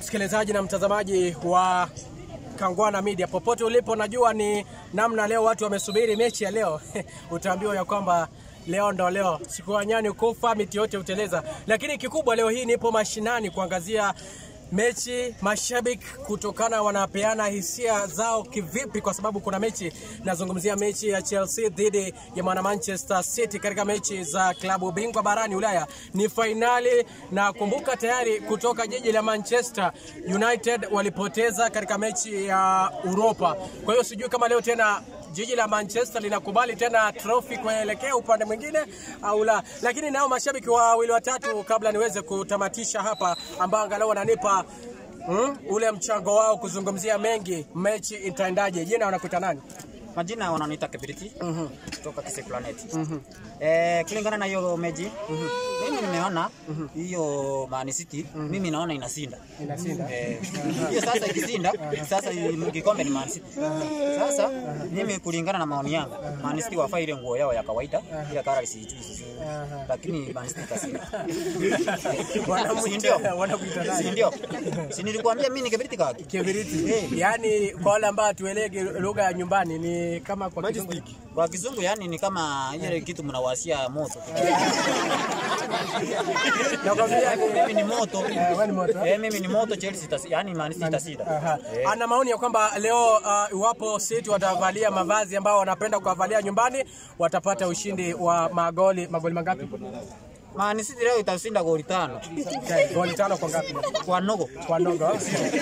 msikilizaji na mtazamaji wa Kangwana Media popote ulipo, najua ni namna leo watu wamesubiri mechi ya leo utaambiwa ya kwamba leo ndo leo, siku ya nyani kufa miti yote huteleza. Lakini kikubwa leo hii nipo mashinani kuangazia mechi mashabiki kutokana wanapeana hisia zao kivipi, kwa sababu kuna mechi, nazungumzia mechi ya Chelsea dhidi ya mwana Manchester City katika mechi za klabu bingwa barani Ulaya. Ni fainali na kumbuka, tayari kutoka jiji la Manchester United walipoteza katika mechi ya Europa. Kwa hiyo sijui kama leo tena jiji la Manchester linakubali tena trophy kuelekea upande mwingine au la, lakini nao mashabiki wawili watatu, kabla niweze kutamatisha hapa, ambao angalau wananipa mm, ule mchango wao kuzungumzia mengi, mechi itaendaje. Jina wanakuita nani? Majina wananiita Kibiriti kutoka Kise Planet. Eh, kulingana na hiyo mechi mimi nimeona hiyo Man City mimi naona inasinda. Inasinda. Eh, hiyo sasa ikisinda sasa kikombe ni Man City. Sasa mimi kulingana na maoni yangu Man City wafaa ile nguo yao ya kawaida ile kara isijui lakini Man City itasinda. Si ndio? Wanamuita wanakuita Si nani? ndio? Si nilikuambia mimi ni Kibiriti kaki. Kibiriti. Yaani kwa wale ambao hatuelegi lugha ya nyumbani ni kama kwa kizungu. Kwa kizungu yani ni kama ile kitu mnawasia moto. Nakwambia ni Mimi ni moto. Eh, wewe ni moto. Eh, mimi ni moto Chelsea itas, yani Man City itashinda. Aha. Ana maoni ya kwamba leo uh, iwapo City watavalia mavazi ambao wanapenda kuwavalia nyumbani watapata ushindi wa magoli magoli mangapi? Man City leo itashinda goli tano Okay, Goli tano kwa ngapi? kwa nogo. Kwa ndogo.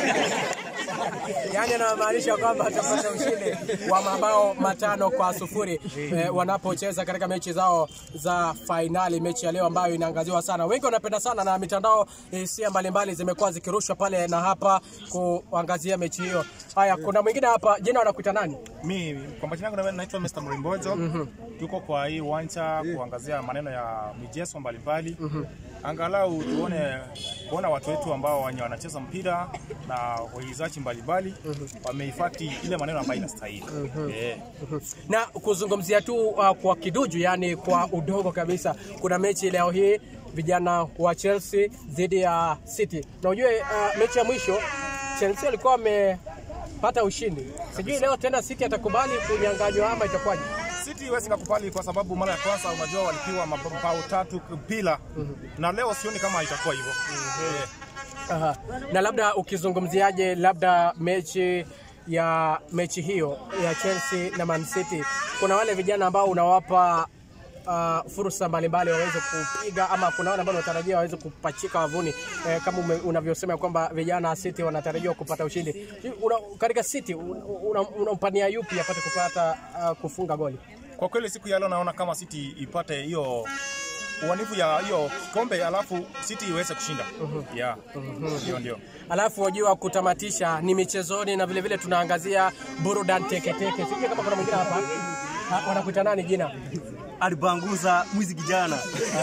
Yaani anamaanisha kwamba watapata ushindi wa mabao matano kwa sufuri eh, wanapocheza katika mechi zao za fainali, mechi ya leo ambayo inaangaziwa sana. Wengi wanapenda sana na mitandao hisia mbalimbali zimekuwa zikirushwa pale na hapa kuangazia mechi hiyo. Haya, kuna mwingine hapa, jina wanakuita nani? Mi kwa majina yangu naitwa Mr. Mrimbojo. Tuko kwa hii uwanja kuangazia maneno ya michezo mbalimbali. Angalau tuone kuona watu wetu ambao wenye wanacheza mpira na waigizaji mbalimbali wamehifadhi ile maneno ambayo inastahili. Eh. na kuzungumzia tu uh, kwa kiduju, yani kwa udogo kabisa, kuna mechi leo hii vijana wa Chelsea dhidi ya City, na ujue uh, mechi ya mwisho Chelsea walikuwa wamepata ushindi. Sijui leo tena City atakubali kunyang'anywa ama itakuwaje? City huwezi kukubali kwa sababu mara ya kwanza unajua walipiwa mabao tatu bila na leo sioni kama itakuwa hivyo. Eh. Aha. Na labda ukizungumziaje labda mechi ya mechi hiyo ya Chelsea na Man City, kuna wale vijana ambao unawapa uh, fursa mbalimbali waweze kupiga ama kuna wale ambao unatarajia waweze kupachika wavuni eh, kama ume- unavyosema kwamba vijana wa City wanatarajiwa kupata ushindi una, katika City unampania una, unampania yupi apate kupata uh, kufunga goli? Kwa kweli siku ya leo naona kama City ipate hiyo uanifu ya hiyo kikombe alafu City iweze kushinda. Yeah. Ndio ndio. Alafu wajua kutamatisha ni michezoni na vile vile tunaangazia burudani teketeke. Sijui kama kuna mwingine hapa Ha, wanakuita nani jina? alibanguza mwizi kijana,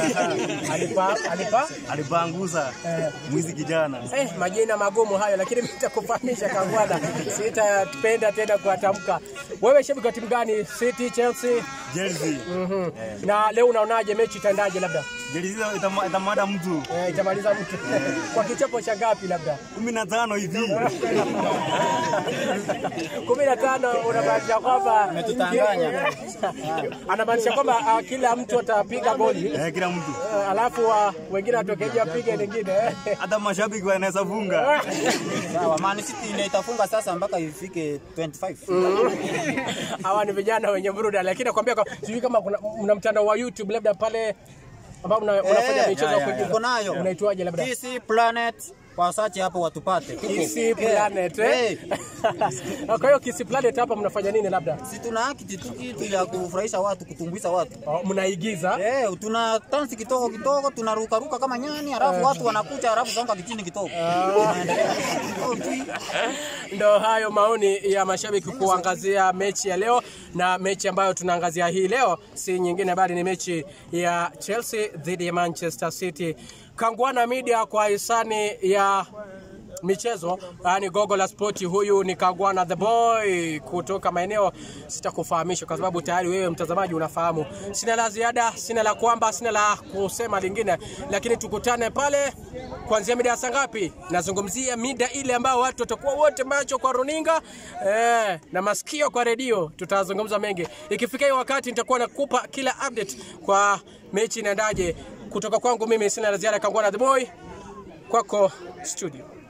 Alipa, alipa? alibanguza mwizi kijana. Eh, majina magumu hayo, lakini mimi nitakufahamisha Kangwana, sitapenda tena kuatamka. Wewe shabiki wa timu gani? City, Chelsea? Jersey Mhm. Na leo unaonaje mechi itaendaje? Labda Jersey itama- itamada mtu eh, itamaliza mtu kwa kichapo cha ngapi? Labda kumi na tano hivi. kumi na tano. Unamaanisha kwamba Umetutanganya. anamaanisha kwamba uh, kila mtu atapiga goli Eh, kila mtu uh, alafu uh, wengine watokeje wapige lingine hata mashabiki wanaweza funga. Sawa, Man City ndio itafunga sasa mpaka ifike 25. hawa ni vijana wenye burudani, lakini nakwambia kwa- sijui kama kuna mna mtandao wa YouTube labda pale ambao una- unafanya Eh, michezo ya ya, ya, kuigiza. Uko nayo. Unaitwaje labda? TC Planet kwa search hapo watupate. Tuko. Kisi Planet eh? Kwa hiyo Kisi Planet hapa mnafanya nini labda? Si tuna akiti tu kitu ya kufurahisha watu, kutumbuiza watu. Oh, mnaigiza Eh, tuna tansi kidogo kidogo, tunaruka ruka kama nyani, halafu watu wanakuja, halafu songa kichini kidogo. Tunaendelea. Oh, tu. ndo hayo maoni ya mashabiki kuangazia mechi ya leo, na mechi ambayo tunaangazia hii leo si nyingine bali ni mechi ya Chelsea dhidi ya Manchester City. Kangwana Media kwa hisani ya michezo yani gogo la spoti. Huyu ni Kagwana the boy kutoka maeneo, sitakufahamisha kwa sababu tayari wewe mtazamaji unafahamu. Sina la ziada, sina la kwamba, sina la kusema lingine, lakini tukutane pale kuanzia mida ya saa ngapi? Nazungumzia mida ile ambao watu watakuwa wote macho kwa runinga eh, na masikio kwa redio. Tutazungumza mengi ikifika hiyo wakati, nitakuwa nakupa kila update kwa mechi inaendaje. Kutoka kwangu mimi sina la ziada, Kangwana the boy, kwako studio.